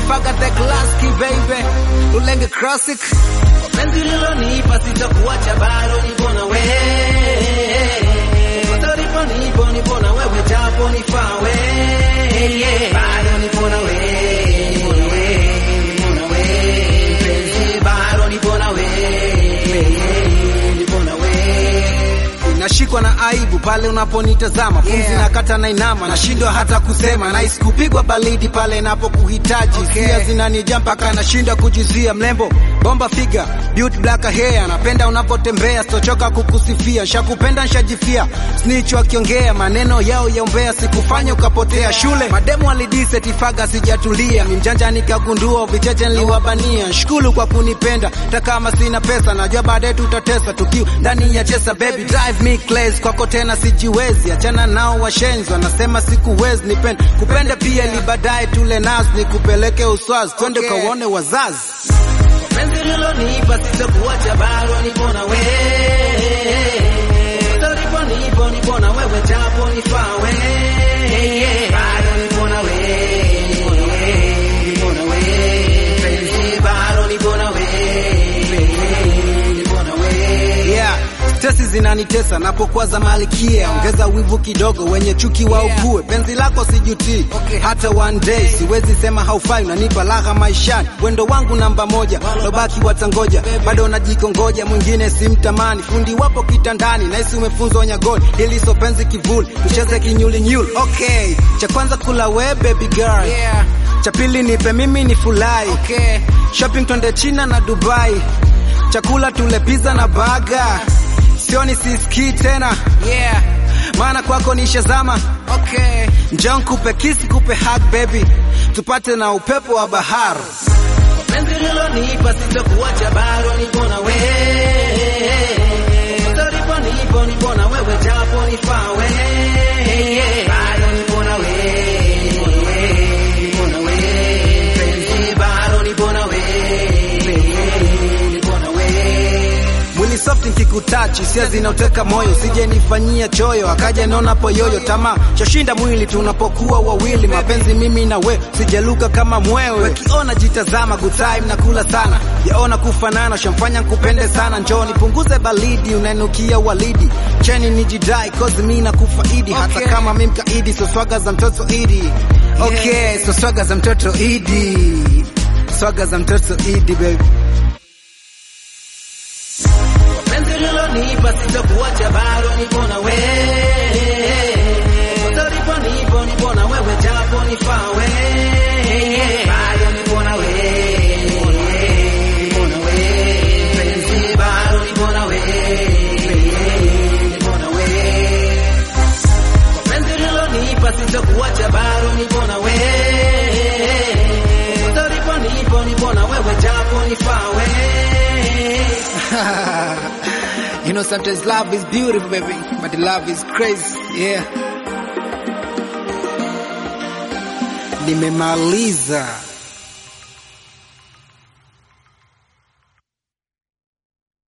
Tifaga the classic baby, Ulenge classic. Penzi lilonipa sitakuacha bado nipo na wewe. Utalipo nipo nipo na wewe japo nifawe. Bado nipo na wewe. Nipo na wewe. Penzi bado nipo na wewe. Nipo na wewe. Nashikwa na aibu pale unaponitazama, pumzi Yeah. nakata na inama, nashindwa hata kusema, nahisi kupigwa baridi pale napokuhitaji. Okay. Hisia zinanijaa mpaka nashindwa kujizia. Mlembo bomba figa, beauty black hair, napenda unapotembea, sitochoka kukusifia, nshakupenda nshajifia. Snitch wakiongea maneno yao ya umbea, sikufanya ukapotea. Shule mademu walidise Tifaga, sijatulia mimjanja, nikagundua vicheche niliwabania. Shukuru kwa kunipenda, hata kama sina pesa, najua baadaye tutatesa tukiwa ndani ya chesa. Baby drive me crazy, kwako tena sijiwezi, achana nao washenzi, wanasema sikuwezi. Nipende kupende pia, ili baadaye tule nazi, nikupeleke uswazi, twende Okay. kaone wazazi. Penzi lilonipa sitakuacha bado nipo na wewe. Utalipo nipo nipo na wewe japo nifawe. Bado nipo na wewe. Nipo na wewe. Penzi bado nipo na wewe. Nipo na wewe. Yeah, stresi zinanitesa napokuwa za malikia, ongeza wivu kidogo, wenye chuki wa ukue. Penzi lako sijutii Okay. hata one day, siwezi sema haufai, unanipa raha maishani, wendo wangu namba moja, lobaki watangoja, bado najikongoja, mwingine simtamani, fundi wapo kitandani, naisi umefunzwa nyagoni, hili so penzi kivuli, tucheze kinyulinyuli. Okay, cha kwanza kula we baby girl, Yeah. cha pili nipe mimi ni fulai Okay. shopping twende China na Dubai, chakula tule pizza na baga, sioni sisikii tena, Yeah. maana kwako nishazama. Okay. Njoo nikupe kisi, kupe hug baby, tupate na upepo wa bahari. Penzi lilonipa sitakuacha bado nipo na wewe. Utalipo nipo nipo na wewe japo nifawe. Bado nipo na wewe. Nipo na wewe. Penzi bado nipo na wewe. Nipo na wewe. Mwili soft nikikutachi, hisia zinauteka moyo, sije nifanyia choyo, akaja naona poyoyo, tamaa chashinda mwili tunapokuwa wawili, mapenzi mimi na we, sijaluka kama mwewe, wekiona jitazama, good time nakula sana, yaona kufanana, shamfanya nkupende sana, njoo nipunguze baridi, unanukia walidi, cheni nijidai, cause mi nakufaidi, hata Okay. kama mi mkaidi, so swaga za mtoto idi, okay, so swaga za mtoto idi, swaga za mtoto idi baby. Penzi lilonipa sitakuacha bado nipo na wewe. Utalipo nipo nipo na wewe japo nifawe. Bado nipo na wewe. Nipo na wewe. Penzi bado nipo na wewe. Nipo na wewe. Penzi lilonipa sitakuacha bado nipo na wewe. Utalipo nipo nipo na wewe japo nifawe. you know, sometimes love is beautiful, baby, but love is crazy. Yeah. Nimemaliza.